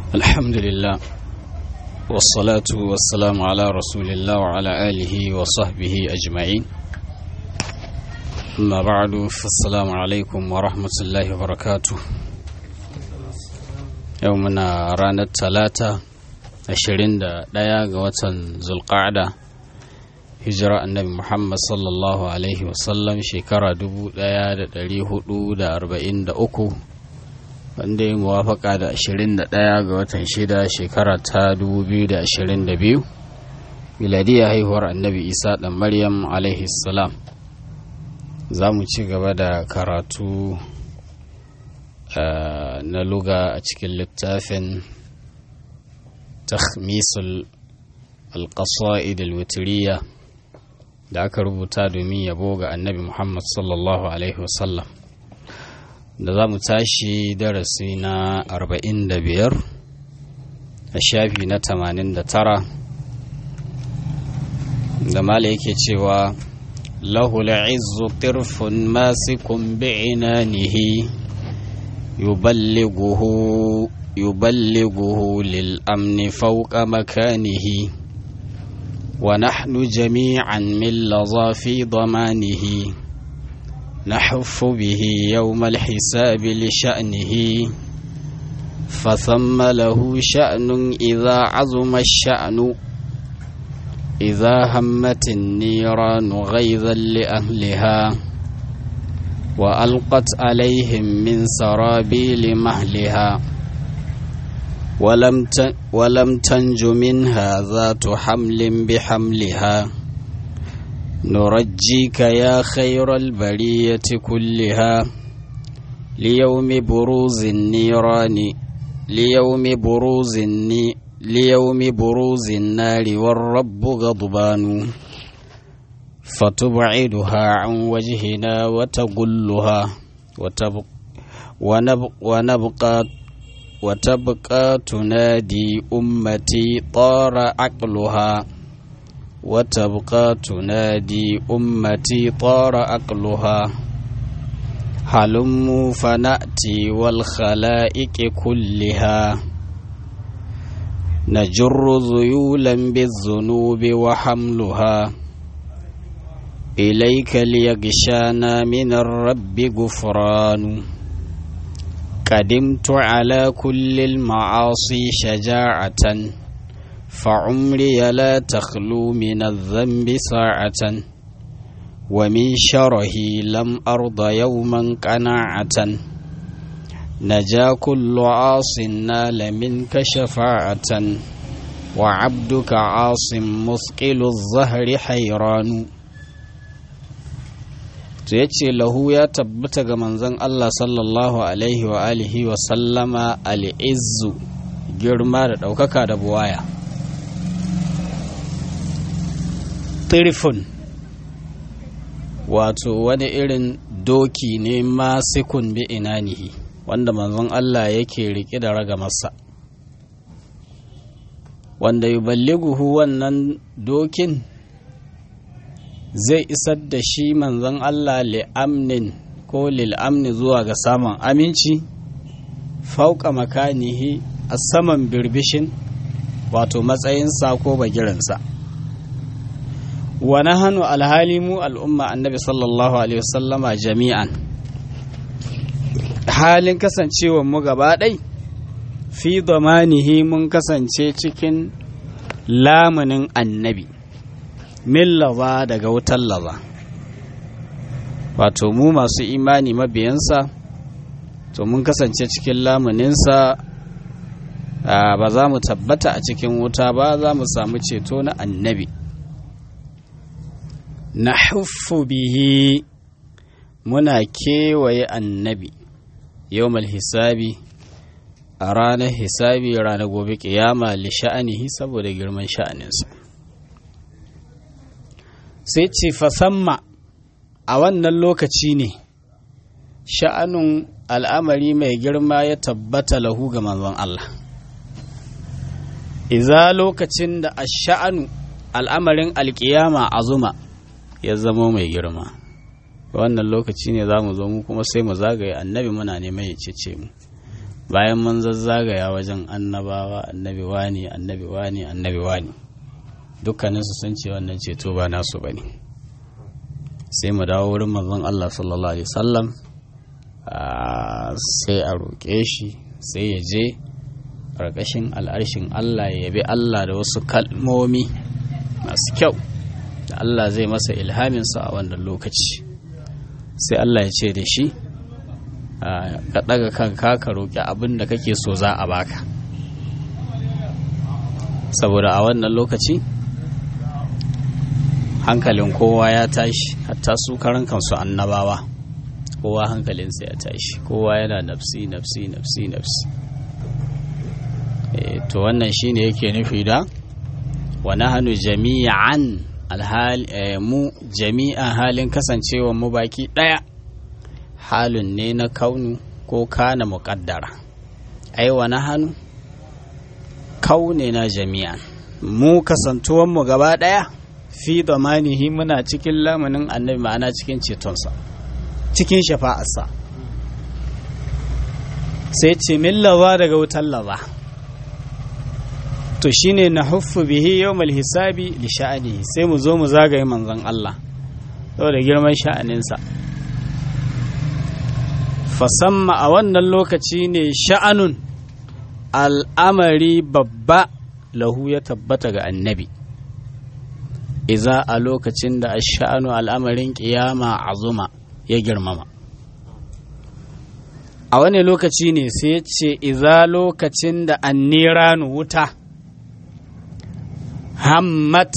الحمد لله والصلاة والسلام على رسول الله وعلى آله وصحبه أجمعين أما بعد فالسلام عليكم ورحمة الله وبركاته يومنا رانا الثلاثة ashirin da ɗaya ga watan zulƙa'ada hijira annabi muhammad sallallahu alaihi wasallam shekara dubu ɗaya da ɗari hudu da arba'in da uku wanda ya muwafaka da ashirin da ɗaya ga watan shida shekara ta dubu biyu da ashirin da biyu miladiya haihuwar annabi isa ɗan maryam alaihi salam za mu ci gaba da karatu na luga a cikin littafin تخميس القصائد الوترية da aka rubuta domin yabo ga annabi Muhammad sallallahu Alaihi wasallam da za mu tashi darasi na 45 a shafi na 89 da mala yake cewa lahu la'izzu tirfun masikun bi'inanihi yuballighuhu يبلغه للأمن فوق مكانه ونحن جميعا من لظى في ضمانه نحف به يوم الحساب لشأنه فثم له شأن إذا عظم الشأن إذا همت النيران غيظا لأهلها وألقت عليهم من سرابيل مهلها ولم ولم تنج منها ذات حمل بحملها نرجيك يا خير البرية كلها ليوم بروز النيران ليوم بروز الني ليوم بروز النار والرب غضبان فتبعدها عن وجهنا وتقلها وتبقى ونبقى, ونبقى وتبقى تنادي أمتي طار عقلها وتبقى تنادي أمتي طار عقلها هلموا فنأتي والخلائق كلها نجر ذيولا بالذنوب وحملها إليك ليغشانا من الرب غفران قدمت على كل المعاصي شجاعة فعمري لا تخلو من الذنب ساعة ومن شره لم أرض يوما قناعة نجا كل عاص نال منك شفاعة وعبدك عاص مثقل الظهر حيران to ya ce lahu ya tabbata ga manzon Allah sallallahu alaihi wa alihi wa sallama al'izzu girma da ɗaukaka da buwaya tirifun wato wani irin doki ne masikun bi inanihi wanda manzon Allah yake riƙe da ragamarsa wanda yuballighuhu wannan dokin zai isar da shi manzon Allah li'amnin ko lil'amni zuwa ga samun aminci fauka makanihi a saman birbishin wato matsayinsa ko bagiransa wani hannu alhali mu al'umma annabi sallallahu alaihi wasallama jami'an halin kasancewa mu gaba ɗai fi zamanihi mun kasance cikin lamunin annabi min laza daga wutar laza wato mu masu imani mabiyansa to mun kasance cikin lamuninsa ba za mu tabbata a cikin wuta ba za mu samu ceto na annabi na bihi muna kewaye annabi yau hisabi a ranar hisabi ranar gobe kiyama li sha'anihi saboda girman sha'aninsa sai ce fasamma a wannan lokaci ne sha'anun al'amari mai girma ya tabbata lahu ga manzon Allah iza lokacin da a sha'anu al'amarin alkiyama azuma ya zama mai girma wannan lokaci ne za mu zo mu kuma sai mu zagaye annabi muna neman ya cece mu bayan mun zazzagaya wajen annabawa annabi wani annabi wani annabi wani dukkaninsu sun ce wannan ceto ba nasu ba ne sai mu dawo wurin manzon Allah sallallahu alaihi wasallam sai a roƙe shi sai ya je ƙarƙashin al'arshin Allah ya yabi Allah da wasu kalmomi masu kyau da Allah zai masa ilhaminsa a wannan lokaci sai Allah ya ce da shi ka ɗaga kanka ka roƙi abin da kake so za a baka saboda a wannan lokaci hankalin kowa ya tashi hatta su karan kansu annabawa kowa hankalinsa ya tashi kowa yana nafsi nafsi nafsi nafsi to wannan shine yake nufi da wa nahnu jami'an alhal mu jami'an halin kasancewa mu baki daya halin ne na kaunu ko kana muqaddara ai wa nahnu kaune na jami'an mu kasantuwan mu gaba daya fi damanihi muna cikin lamanin annabi ma'ana cikin cetonsa cikin shafa'arsa sai ce min laza daga wutar laza to shine na huffu bihi yawmal hisabi li sha'anihi sai mu zo mu zagaye manzon Allah saboda girman sha'aninsa fasamma a wannan lokaci ne sha'anun al'amari babba lahu ya tabbata ga annabi iza a lokacin da sha'anu al'amarin ƙiyama azuma ya girmama a wani lokaci ne sai ya ce iza lokacin da anniranu wuta hammat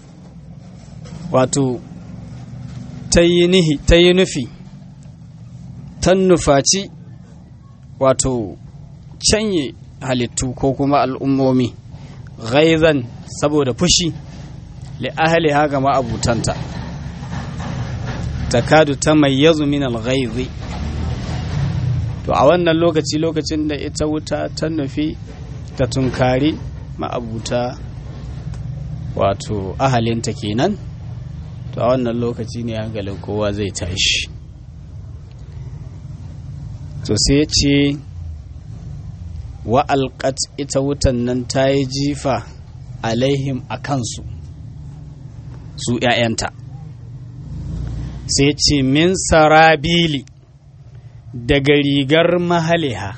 wato ta yi nufi ta nufaci wato canye halittu ko kuma al'ummomi ghaizan saboda fushi li'ahaliha ga ma'abutanta takadu ta mayyazu min al-ghaizi to a wannan lokaci lokacin da ita wuta ta nufi ta tunkari ma'abuta wato ahalinta kenan to a wannan lokaci ne hankalin kowa zai tashi to sai ya ce wa alƙat ita wutan nan ta yi jifa alaihim a kansu su ‘ya'yanta sai ce min sarabili daga rigar mahaliha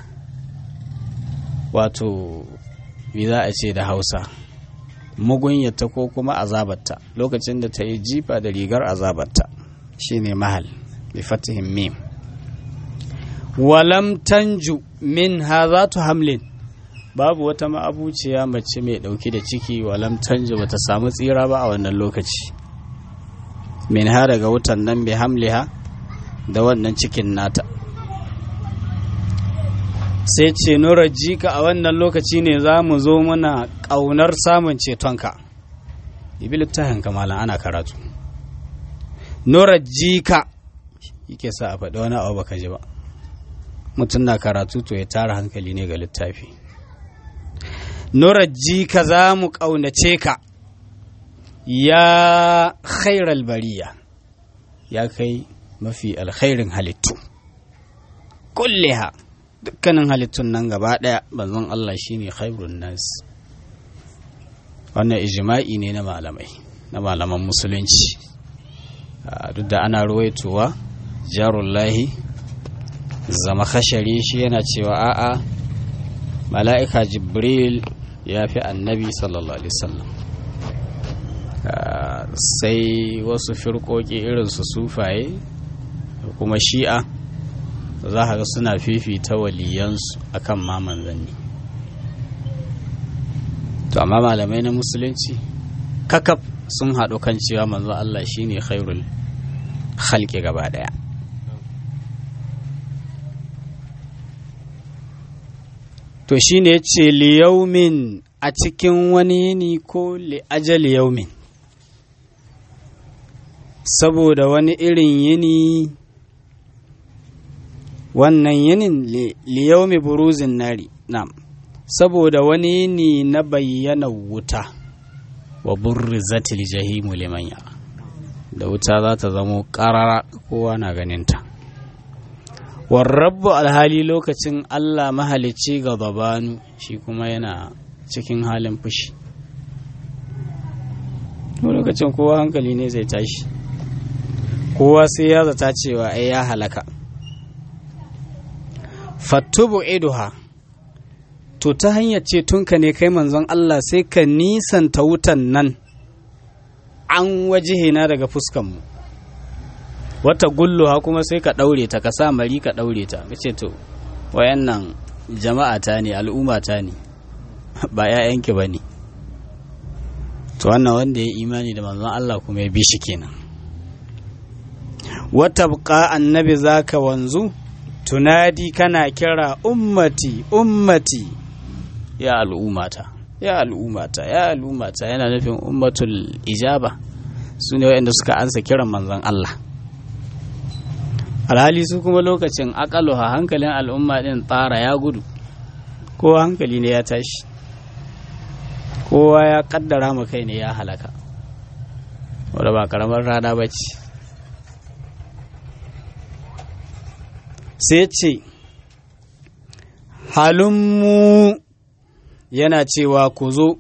wato me za a ce da hausa mugunyata ko kuma azabarta lokacin da ta yi jifa da rigar azabarta shine mahal bi fatihin mim walam tanju min hazatu hamlin babu wata ma'abuciya mace mai ɗauki da ciki walam tanju bata samu tsira ba a wannan lokaci min ha daga wutan nan bi hamliha da wannan cikin nata sai ce nura jika a wannan lokaci ne za mu zo muna ƙaunar samun cetonka ibi littafin kamalan ana karatu nura jika yake sa a faɗi wani abu baka ji ba mutum na karatu to ya tara hankali ne ga littafi nura jika za mu ƙaunace ka ya khairal bariya ya kai mafi alkhairin halittu kulliha dukkanin halittun nan gaba ɗaya banzan Allah shine khairun nas wannan ijma'i ne na malamai na malaman musulunci duk da ana ruwaitowa jarullahi zama khashari shi yana cewa a'a mala'ika jibril ya fi annabi sallallahu alaihi wasallam sai wasu firkoki irin su sufaye kuma shi'a za ka ga suna fifita waliyansu akan ma manzanni to amma malamai na musulunci kakaf sun haɗu kan cewa manzo Allah shine khairul khalqi gaba ɗaya to shine yace liyaumin a cikin wani yini ko li ajali yaumin saboda wani irin yini wannan yinin liyaumi buruzin nari nam saboda wani yini na bayyana wuta wa burrizatil jahimu liman yara da wuta za ta zamo karara kowa na ganinta warrabu alhali lokacin Allah mahalicci ga babanu shi kuma yana cikin halin fushi lokacin kowa hankali ne zai tashi kowa sai ya zata cewa ai ya halaka fattubu iduha to ta hanyar cetonka ne kai manzon Allah sai ka nisanta wutan nan an wajihina daga fuskanmu wata gulluha kuma sai ka ɗaure ta ka sa mari ka ɗaure ta ka ce to wayannan jama'a ta ne al'umma ta ne ba 'ya'yanki ba ne to wannan wanda ya imani da manzon Allah kuma ya bi shi kenan wata buƙa annabi zaka wanzu tunadi kana kira ummati ummati ya al'ummata ya al'ummata ya al'ummata yana nufin ummatul ijaba su ne waɗanda suka ansa kiran manzon Allah alhali su kuma lokacin akaluha hankalin al'umma ɗin tsara ya gudu kowa hankali ne ya tashi kowa ya kaddara ma kai ne ya halaka wadda ba karamar rana ba ce sai ce halummu yana cewa ku zo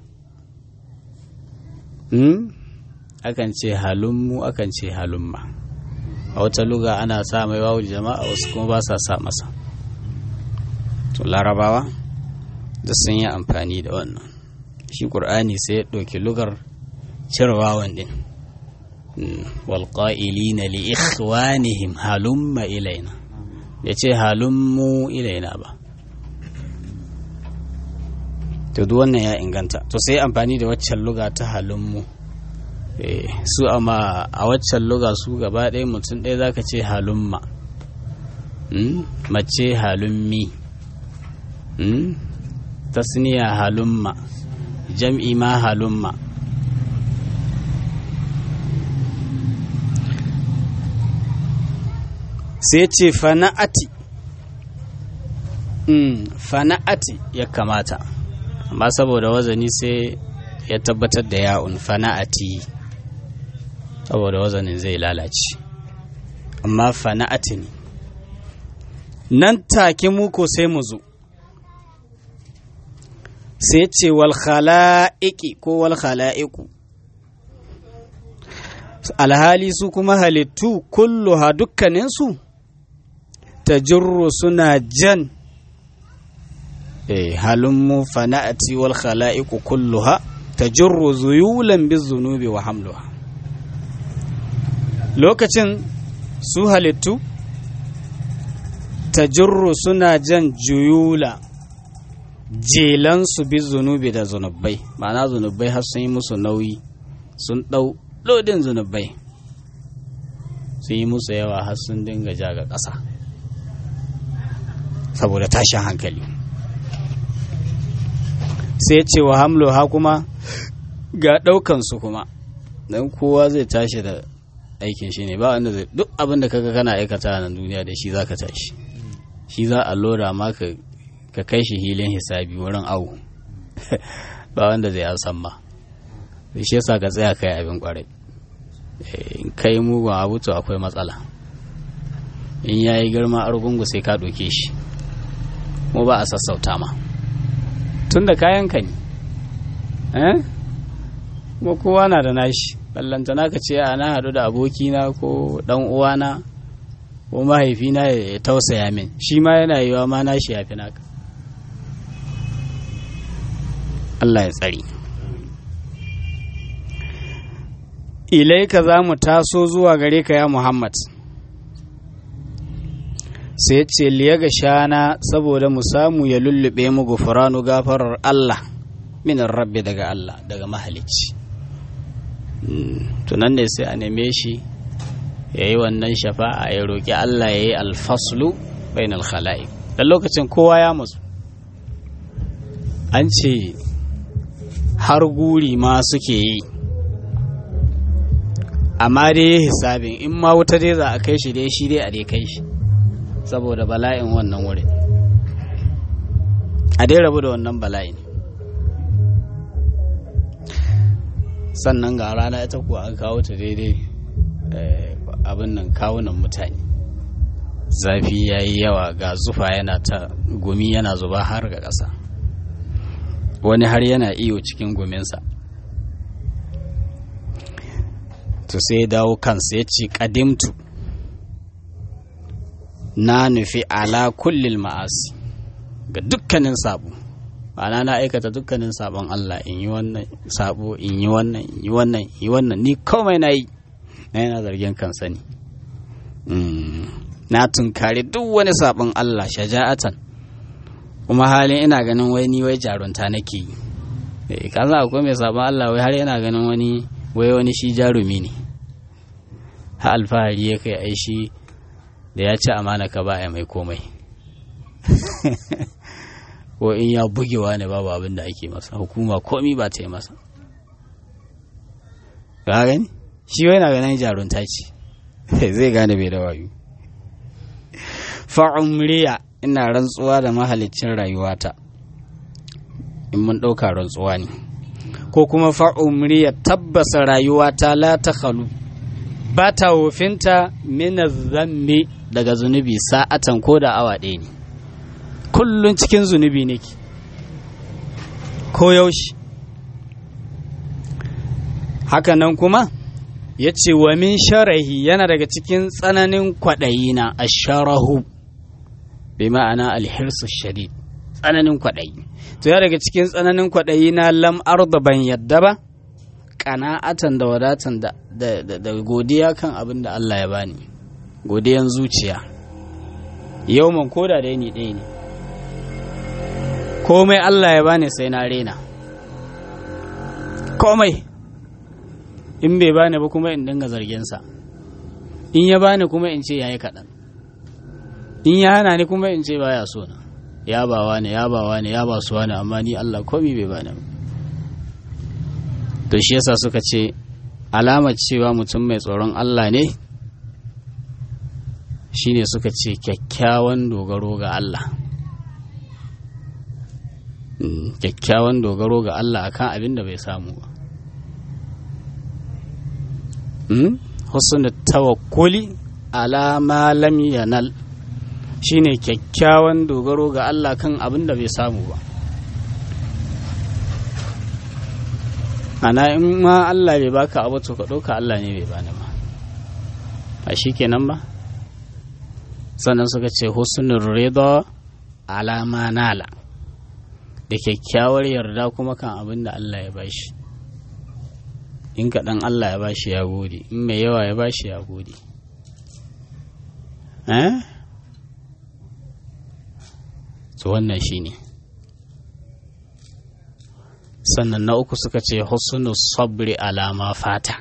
akan ce halummu akan ce halumma a wata luga ana sa mai wawu jama'a wasu kuma ba sa sa masa to larabawa da sun yi amfani da wannan shi ƙur'ani sai ya ɗauki lugar cire wawan ɗin walƙa'ilina li ikhwanihim halumma ilaina ya ce halummu ilaina ba to duk wannan ya inganta to sai amfani da waccan luga ta halummu su amma a waccan luga su gaba ɗaya mutum ɗaya zaka ce halumma mace halummi tasniya halumma jam'i ma halumma sai ce fana'ati fana'ati ya kamata amma saboda wazani sai ya tabbatar da ya'un fana'ati saboda wazanin zai lalace amma fana'ati ne nan take muku sai mu zo sai ce wal khala'iqi ko wal khala'iqu alhali su kuma halittu kulluha dukkaninsu ta jirru suna jan eh halummu fana'ati wal khala'iqu kulluha ta jirru zuyulan bizunubi wa hamluha lokacin su halittu ta jirru suna jan juyula jelansu bi zunubi da zunubai ma'ana zunubai har sun yi musu nauyi sun ɗau lodin zunubai sun yi musu yawa har sun dinga ja ga ƙasa saboda tashin hankali sai ce wa hamlo ha kuma ga ɗaukansu kuma don kowa zai tashi da aikin shi ne ba wanda zai duk abin da kaga kana aikata a nan duniya da shi za ka tashi shi za a lura ma ka ka kai shi hilin hisabi wurin awu ba wanda zai san ma shi yasa ka tsaya kai abin kwarai in kai mugun abu to akwai matsala in ya yi girma argungu sai ka ɗauke shi mu ba a sassauta ma tun da kayan ka ne kuma kowa na da nashi ballantana ka ce ana haɗu da abokina ko ɗan uwana ko mahaifina ya tausaya min shi ma yana yiwa ma nashi ya fi naka Allah ya tsari. Ilaika za mu taso zuwa gare ka ya Muhammad. Sai ce liya ga shana saboda mu samu ya lullube mu gufuranu gafarar Allah minar rabbi daga Allah daga mahalicci. Tunan ne sai a neme shi ya yi wannan shafa'a ya roƙi Allah ya yi alfaslu bainal khala'i. Da lokacin kowa ya matsu. An ce har guri ma suke yi amma dai hisabin in ma wuta dai za a kai shi dai shi dai a dai kai shi saboda bala'in wannan wurin a dai rabu da wannan bala'in sannan ga rana ita kuwa an kawo ta daidai abin nan kawunan mutane zafi ya yi yawa ga zufa yana ta gumi yana zuba har ga ƙasa wani har yana iyo cikin guminsa to sai ya dawo kansa ya ce ƙadimtu na nufi ala kullil ma'asi ga dukkanin sabo ana na aikata dukkanin sabon Allah in yi wannan sabo in yi wannan in yi wannan in yi wannan ni komai na yi na yana zargin kansa ne na tunkari duk wani sabon Allah shaja'atan kuma halin ina ganin wai ni wai jarunta nake yi ka za akwai mai sabon Allah wai har yana ganin wani wai wani shi jarumi ne ha alfahari ya kai ai shi da ya ci amana ka ba mai komai ko in ya bugewa ne babu abin da ake masa hukuma komi ba ta yi masa ga gani shi wai na ganin jarunta ce zai gane bai da wayo fa'umriya ina rantsuwa da mahalicin rayuwata in mun ɗauka rantsuwa ne ko kuma fa'umriya tabbasa rayuwata la ta khalu ba ta wofinta mina zambi daga zunubi sa'atan ko da awa ɗaya ne kullum cikin zunubi nake ko yaushe hakanan kuma ya ce wa min sharahi yana daga cikin tsananin kwaɗayi na asharahu bai ma'ana alhirsu shadid tsananin kwaɗayi to ya daga cikin tsananin kwaɗayi na lam arda ban yadda ba ƙana'atan da wadatan da godiya kan abin da Allah ya bani godiyan zuciya yau man koda da ni ɗaya ne komai Allah ya bani sai na rena komai in bai bani ba kuma in dinga zargensa in ya bani kuma in ce yayi kaɗan in ya hana ni kuma in ce baya so na ya bawa ne ya bawa ne ya ba su wani amma ni Allah komai bai bani ba to shi yasa suka ce alamar cewa mutum mai tsoron Allah ne shine suka ce kyakkyawan dogaro ga Allah kyakkyawan dogaro ga Allah akan abin da bai samu ba husnul tawakkuli ala ma lam yanal shine kyakkyawan dogaro ga Allah kan abin da bai samu ba ana in ma Allah bai baka abu to ka ɗauka Allah ne bai bani ba a shi kenan ba sannan suka ce husnul rida ala ma nala da kyakkyawar yarda kuma kan abin da Allah ya bashi in kaɗan Allah ya bashi ya gode in mai yawa ya bashi ya gode eh to wannan shine sannan na uku suka ce husnu sabri alama fata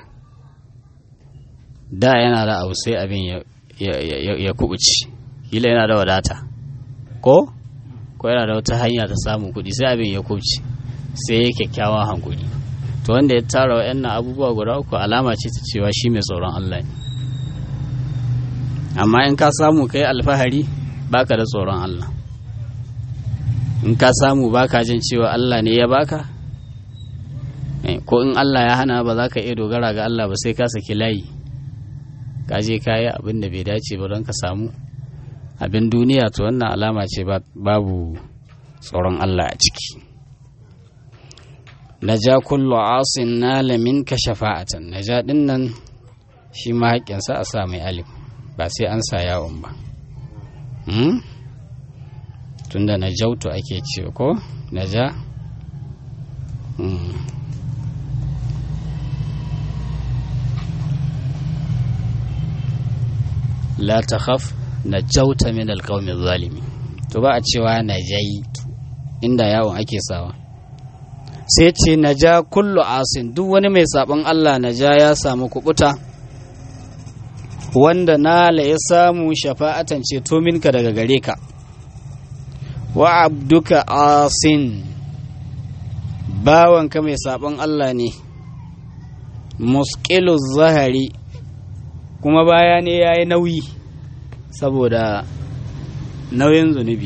da yana da abu sai abin ya kubuci kila yana da wadata ko ko yana da wata hanya ta samun kuɗi sai abin ya kubuci sai ya kyakkyawan hankuli to wanda ya tara wa'annan abubuwa guda uku alama ce ta cewa shi mai tsoron Allah ne amma in ka samu kai alfahari baka da tsoron Allah in ka samu baka jin cewa Allah ne ya baka ko in Allah ya hana ba za ka iya dogara ga Allah ba sai ka saki layi ka je ka yi abin da bai dace ba don ka samu abin duniya to wannan alama ce babu tsoron Allah a ciki naja kullu asin nala minka shafa'atan naja din nan shi ma haƙƙinsa a sa mai alif ba sai an sa yawon ba tunda na jautu ake ce ko naja la ta khaf na jauta min alƙaumin zalimi to ba a cewa na jaitu inda yawon ake sawa sai ce na ja kullu asin duk wani mai sabon Allah na ja ya samu kubuta wanda nala ya samu shafa'atan ceto minka daga gare ka wa abduka asin bawanka mai sabon Allah ne muskilu zahari kuma baya ne ya yi nauyi saboda nauyin zunubi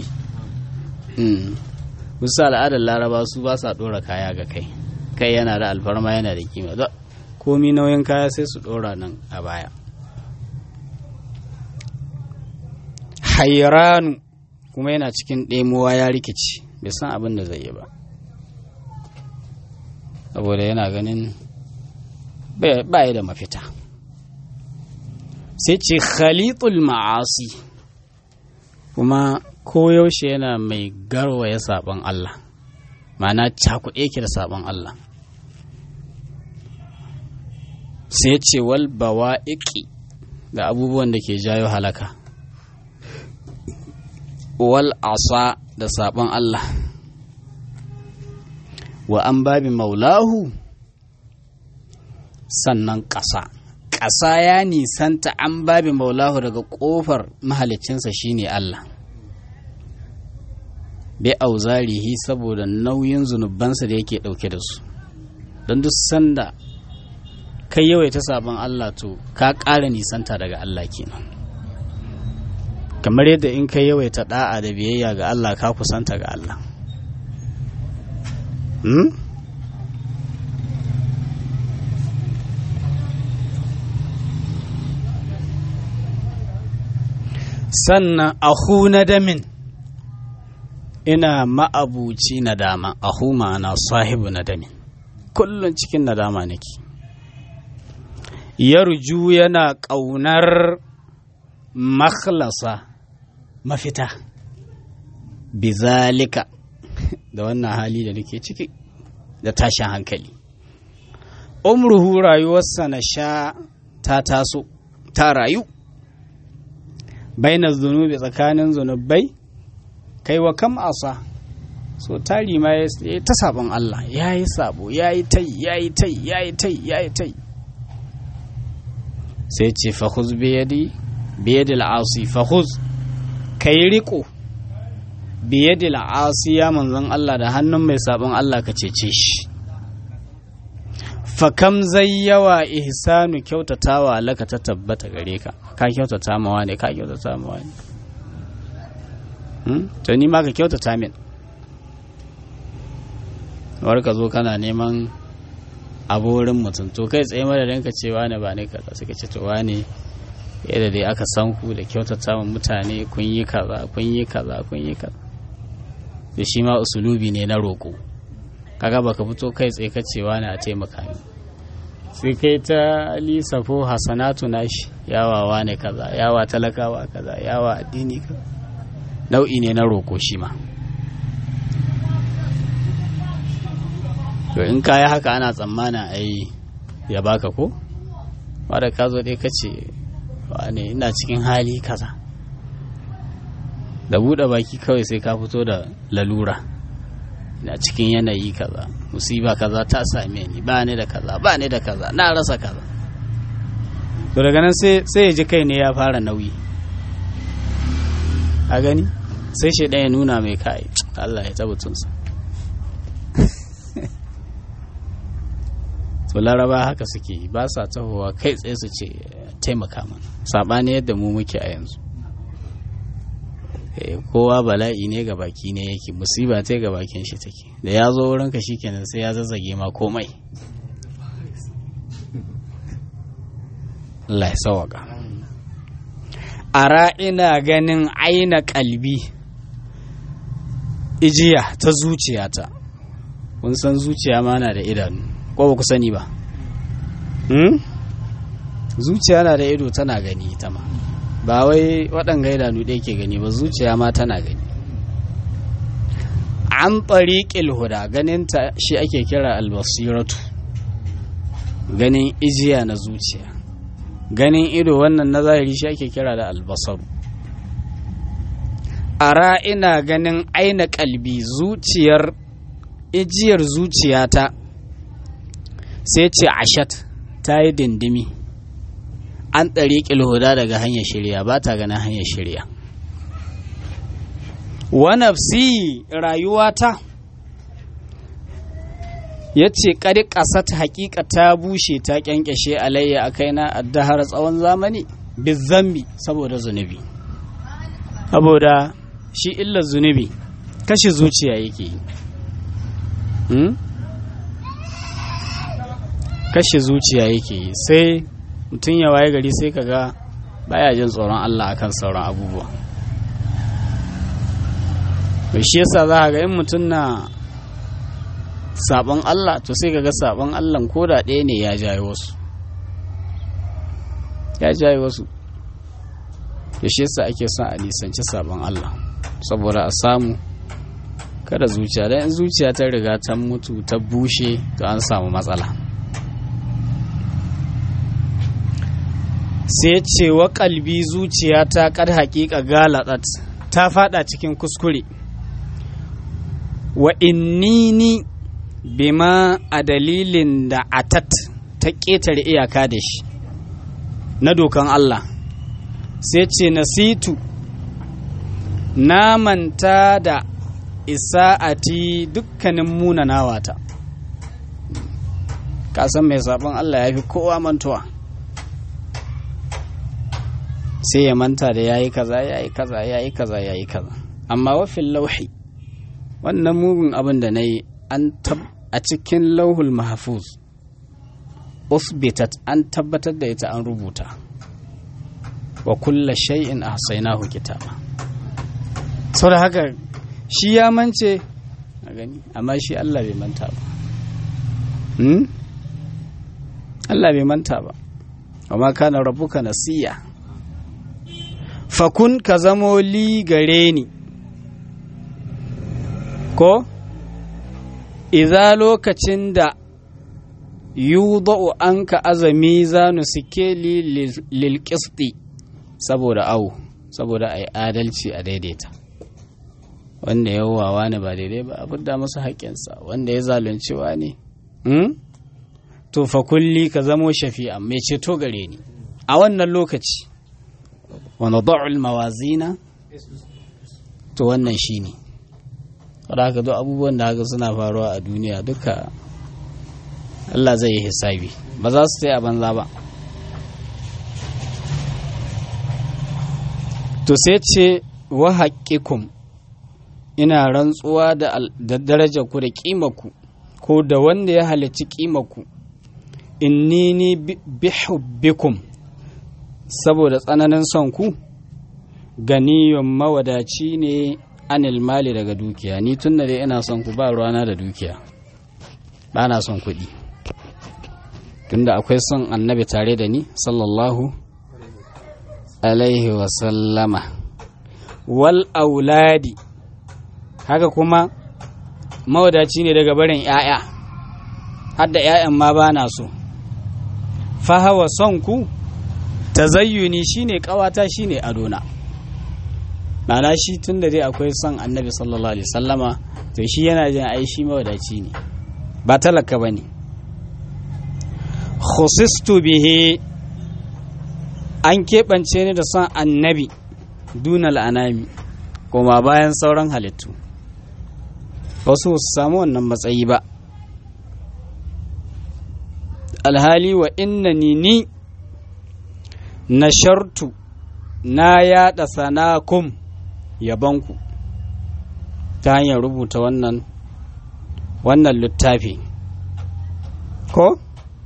wasu al'adar laraba su ba sa ɗora kaya ga kai kai yana da alfarma yana da kima komi nauyin kaya sai su ɗora nan a baya hairanu kuma yana cikin ɗemuwa ya rikici bai san abin da zai yi ba saboda yana ganin ba da mafita sai ce khalitul ma'asi kuma koyaushe yana mai garwaya sabon Allah ma'ana cakuɗe ki da sabon Allah sai ce wal bawa'iqi da abubuwan da ke jayo halaka wal asa da sabon Allah wa an babi maulahu sannan ƙasa ƙasa ya nisanta an babi maulahu daga ƙofar mahalicinsa shine Allah bai auzarihi saboda nauyin zunubansa da yake ɗauke da su don duk sanda kai yawaita sabon Allah to ka ƙara nisanta daga Allah kenan kamar yadda in kai yawaita da'a da biyayya ga Allah ka kusanta ga Allah hmm? sannan ahu na damin ina ma'abuci nadama ahu ma'ana sahibu nadamin kullum cikin nadama nake yarju yana ƙaunar makhlasa mafita bizalika da wannan hali da nake ciki da tashin hankali umruhu rayuwarsa na sha ta taso ta rayu bainar zunubi tsakanin zunubai kai wa kam asa so tari ma ya ta sabon Allah ya yi sabo ya yi tai ya yi tai ya yi tai ya yi tai sai ce fahuz biyadi biyadi al'asi fahuz ka yi riko biyadi al'asi ya manzon Allah da hannun mai sabon Allah ka cece shi fakam zai yawa ihsanu kyautatawa laka ta tabbata gare ka ka kyautata mawa ne ka kyautata mawa ne to ni ma ka kyautata min war ka zo kana neman wurin mutum to kai tsaye madadin ka cewa ne ba ne kaza suka ce to wane yadda dai aka san ku da kyautata wa mutane kun yi kaza kun yi kaza kun yi kaza da shi ma usulubi ne na roƙo kaga baka fito kai tsaye ka cewa ne a taimaka ni sai kai ta lisafo hasanatu nashi yawawa ne kaza yawa talakawa kaza yawa addini kaza nau'i ne na roƙo shi ma to in ka yi haka ana tsammanin a yi ya baka ko wadda ka zo dai ka ce ne ina cikin hali kaza da buɗe baki kawai sai ka fito da lalura ina cikin yanayi kaza musiba kaza ta same ni ba ni da kaza ba ni da kaza na rasa kaza to daga nan sai ya ji kai ne ya fara nauyi a gani sai shi ɗaya nuna mai kai Allah ya tabbatunsa to laraba haka suke ba sa tahowa kai tsaye su ce taimaka mana saɓani yadda mu muke a yanzu kowa bala'i ne ga baki ne yake musiba ta ga bakin shi take da ya zo wurinka shikenan sai ya zazzage ma komai Allah ya sawaka ara ina ganin aina kalbi ijiya ta zuciyata kun san zuciya ma na da idanu ko ba ku sani ba zuciya na da ido tana gani ita ma ba wai waɗanga idanu ɗaya ke gani ba zuciya ma tana gani an ɓariƙil huda ganinta shi ake kira albasiratu ganin ijiya na zuciya ganin ido wannan na zahiri shi ake kira da albasaru ara ina ganin aina kalbi zuciyar ijiyar zuciyata sai ce ashat ta yi dindimi an ɗari huda daga hanyar shirya ba ta ganin hanyar shirya wa nafsi rayuwata ya ce ƙari ƙasat haƙiƙa ta bushe ta ƙyanƙyashe alayya a kaina addahar tsawon zamani bizambi saboda zunubi saboda shi illar zunubi kashe zuciya yake yi kashe zuciya yake yi sai mutum ya waye gari sai kaga baya jin tsoron Allah akan sauran abubuwa shi yasa za ga in mutum na sabon Allah to sai ga sabon Allah ko da ɗaya ne ya jaye wasu ya jaye wasu da shi yasa ake son a nisanci sabon Allah saboda a samu kada zuciya dan in zuciya ta riga ta mutu ta bushe to an samu matsala sai ce wa kalbi zuciya ta kad haƙiƙa galatat ta fada cikin kuskure wa innini bima a dalilin da atat ta ƙetare iyaka da shi na dokan Allah sai ce nasitu na manta da isa'ati dukkanin munanawata kasan mai sabon Allah ya fi kowa mantuwa sai ya manta da yayi kaza yayi kaza yayi kaza yayi kaza amma wafin lauhi wannan mugun abin da na yi an a cikin lauhul mahfuz usbitat an tabbatar da ita an rubuta wa kulla shay'in ahsaynahu kitaba sau da haka shi ya mance a gani amma shi Allah bai manta ba Allah bai manta ba amma kana rabbuka nasiya fakun ka zamo li gare ni ko iza lokacin da yudau an ka azami zanu sikeli lil saboda awu saboda a yi adalci a daidaita wanda ya wawa ne ba daidai ba a fidda masa haƙƙinsa wanda ya zalunci ne to fa kulli ka zamo shafi'a mai ceto gare ni a wannan lokaci wani da'ul mawazina to wannan shi ne wadda haka duk abubuwan da haka suna faruwa a duniya duka Allah zai yi hisabi ba za su a banza ba to sai ce wa haƙƙikum ina rantsuwa da daraja ku da ƙimaku ko da wanda ya halicci ƙimaku inni ni bihubbikum saboda tsananin son ku ganiyun mawadaci ne anil mali daga dukiya ni tun da dai ina son ku ba ruwana da dukiya ba na son kuɗi tunda akwai son annabi tare da ni sallallahu alaihi wasallama wal auladi haka kuma mawadaci ne daga barin 'ya'ya har da 'ya'yan ma ba na so fahawa son ku tazayyuni shine kawata shine adona Ma'ana shi tun da dai akwai son annabi sallallahu alaihi sallama to shi yana jin ai shi mawadaci ne ba talaka ba ne khusistu bihi an keɓance ni da son annabi dunal anami kuma bayan sauran halittu wasu su samu wannan matsayi ba alhali wa innani ni na shartu na yada sanakum yabanku ta hanyar rubuta wannan wannan littafi ko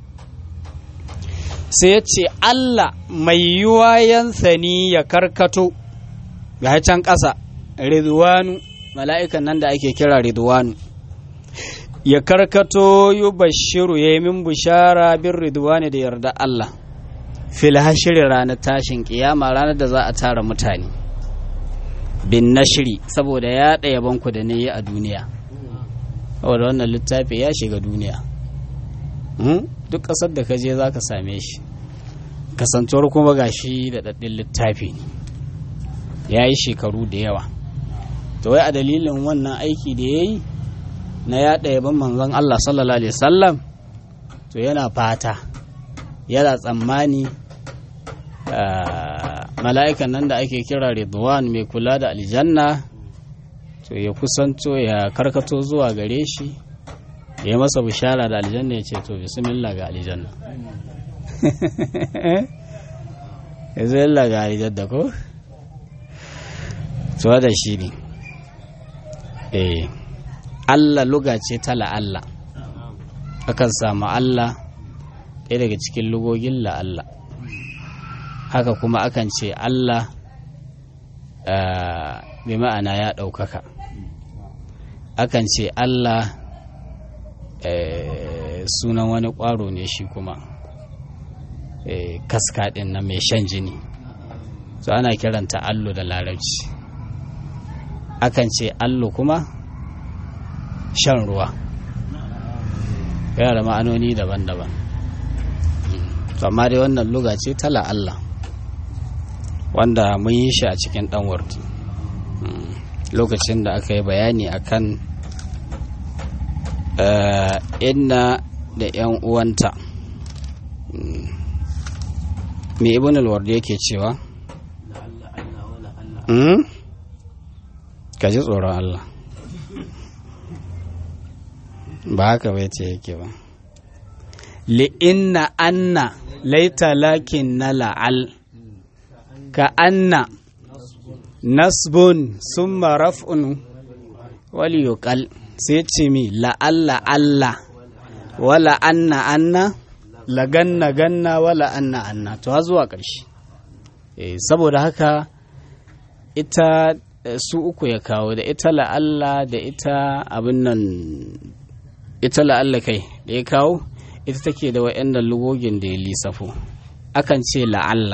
sai ya ce Allah mai yiwayensa ni ya karkato ga can ƙasa ridwanu mala'ikan nan da ake kira ridwanu ya karkato yi bashiru ya yi min bishara bin ridwani da yarda Allah fil hashiri ranar tashin kiyama ranar da za a tara mutane bin nashiri saboda ya ɗaya banku da yi a duniya saboda wannan littafi ya shiga duniya duk ƙasar da ka je za ka same shi kasantuwar kuma ga shi da ɗaɗɗin littafi ne ya yi shekaru da yawa to wai a dalilin wannan aiki da ya yi na yaɗa yaban manzon Allah sallallahu alaihi wasallam to yana fata yana tsammani mala'ikan nan da ake kira Ridwan mai kula da aljanna to ya kusanto ya karkato zuwa gare shi ya masa bishara da aljanna ya ce to bismillah ga aljanna ya zai ga aljanna ko? to da shi ne eh Allah luga ce ta la'alla akan samu Allah ɗaya daga cikin lugogin la'alla haka kuma akan ce Allah bi ma'ana ya ɗaukaka akan ce Allah sunan wani ƙwaro ne shi kuma kaska ɗin na mai shan jini so ana kiranta allo da larabci akan ce allo kuma shan ruwa yana da ma'anoni daban-daban to amma dai wannan luga ce ta Allah wanda mun yi shi a cikin ɗan warti lokacin da aka yi bayani akan inna da 'yan uwanta me ibn al-wardi yake cewa ka ji tsoron Allah ba haka bai ce yake ba li'inna anna laita lakin na la'al ka anna nasbun summa raf'un wal yuqal sai ce mi la'alla Allah wala anna anna la ganna ganna wala anna anna to zuwa ƙarshe saboda haka ita su uku ya kawo da ita la'alla da ita abin nan ita la'alla kai da ya kawo ita take da wa'annan lugogin da ya lissafo akan ce la'alla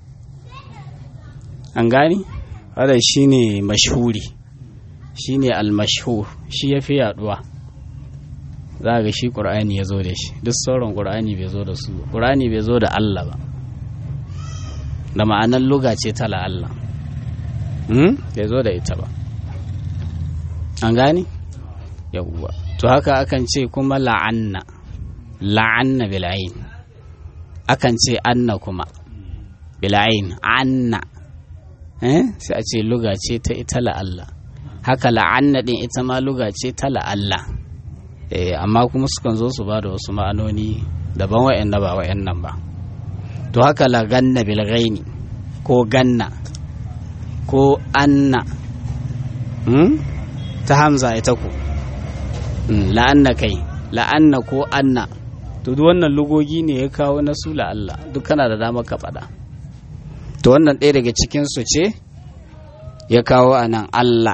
an gani wadda shi ne mashhuri shi ne almashhur shi ya fi yaduwa za ga shi ƙur'ani ya zo da shi duk sauran ƙur'ani bai zo da su ƙur'ani bai zo da Allah ba da ma'anar luga ce ta la'alla bai zo da ita ba an gani yawwa to haka akan ce kuma la'anna la'anna bil'ain akan ce anna kuma bil'ain anna eh sai a ce luga ce ta ita la'alla haka la'anna din ita ma luga ce ta la'alla eh amma kuma sukan zo su ba da wasu ma'anoni daban wa'anda ba wa'annan ba to haka la ganna bil ghaini ko ganna ko anna hmm? ta hamza ita ku la'anna kai la'anna ko anna to duk wannan lugogi ne ya kawo na su la'alla duk kana da dama ka faɗa to wannan ɗaya daga cikinsu ce ya kawo a nan Allah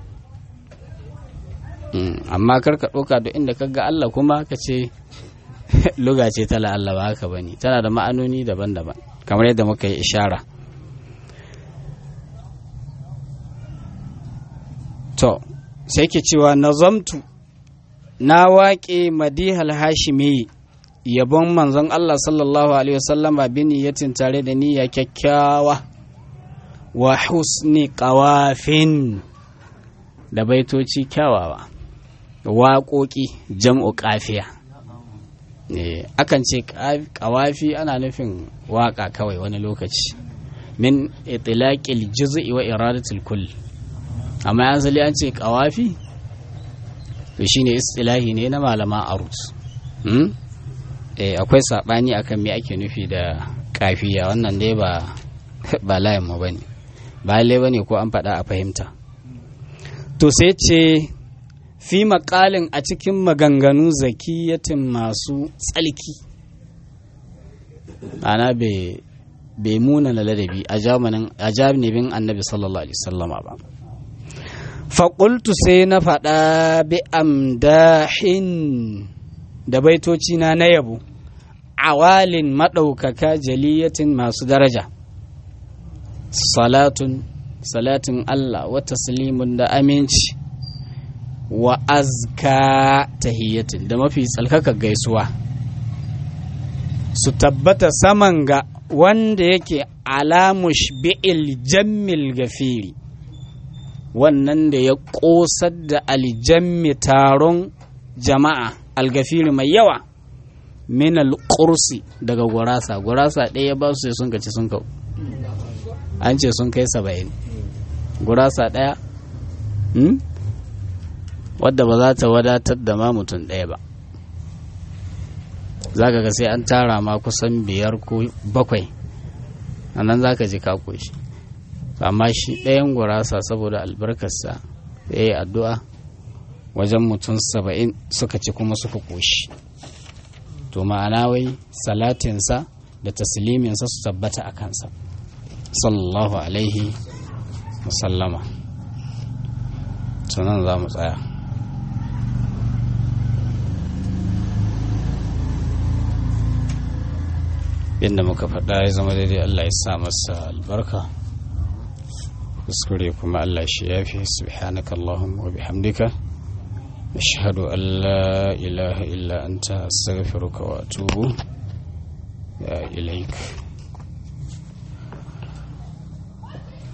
amma kar ka ɗauka duk inda ka ga Allah kuma ka ce luga ce ta la'alla ba haka ba ne tana da ma'anoni daban-daban kamar yadda muka yi ishara to sai ke cewa nazamtu na waƙe madihal hashimi yabon manzon Allah sallallahu alaihi wasallama bin yatin tare da niyya kyakkyawa wa husni qawafin da baitoci kyawawa waƙoƙi jam'u ƙafiya akan ce ƙawafi ana nufin waƙa kawai wani lokaci min itilaqil juz'i wa iradatul kull amma yanzu an ce ƙawafi to shine istilahi ne na malaman arus akwai saɓani akan me ake nufi da kafiya wannan dai ba ba layin mu bane ba lalle bane ko an faɗa a fahimta to sai ce fi maƙalin a cikin maganganu zakiyatin masu tsalki ana bai muna na ladabi a janibin annabi sallallahu alaihi sallama ba faƙultu sai na faɗa bi amdahin da baitoci na na yabo awalin maɗaukaka jaliyatin masu daraja salatun salatin Allah wa taslimun da aminci wa azka tahiyatin da mafi tsalkaka gaisuwa su tabbata saman ga wanda yake alamush bi'il jammil gafiri wannan da ya ƙosar da aljammi taron jama'a algafiri mai yawa min alƙursi daga gurasa gurasa ɗaya ba su sai sun kaci sun kau an ce sun kai saba'in gurasa ɗaya wadda ba za ta wadatar da ma mutum ɗaya ba za ka ga sai an tara ma kusan biyar ko bakwai a nan za ka ji ka koshi amma shi ɗayan gurasa saboda albarkarsa ya yi addu'a wajen mutum saba'in suka ci kuma suka koshi to ma'ana wai salatinsa da tasliminsa su tabbata a kansa sallallahu alaihi wasallama sunan za mu tsaya inda muka faɗa ya zama daidai Allah ya sa masa albarka kuskure kuma Allah shi yafi subhanaka Allahumma wa bihamdika ashhadu an la ilaha illa anta astaghfiruka wa atubu ilaik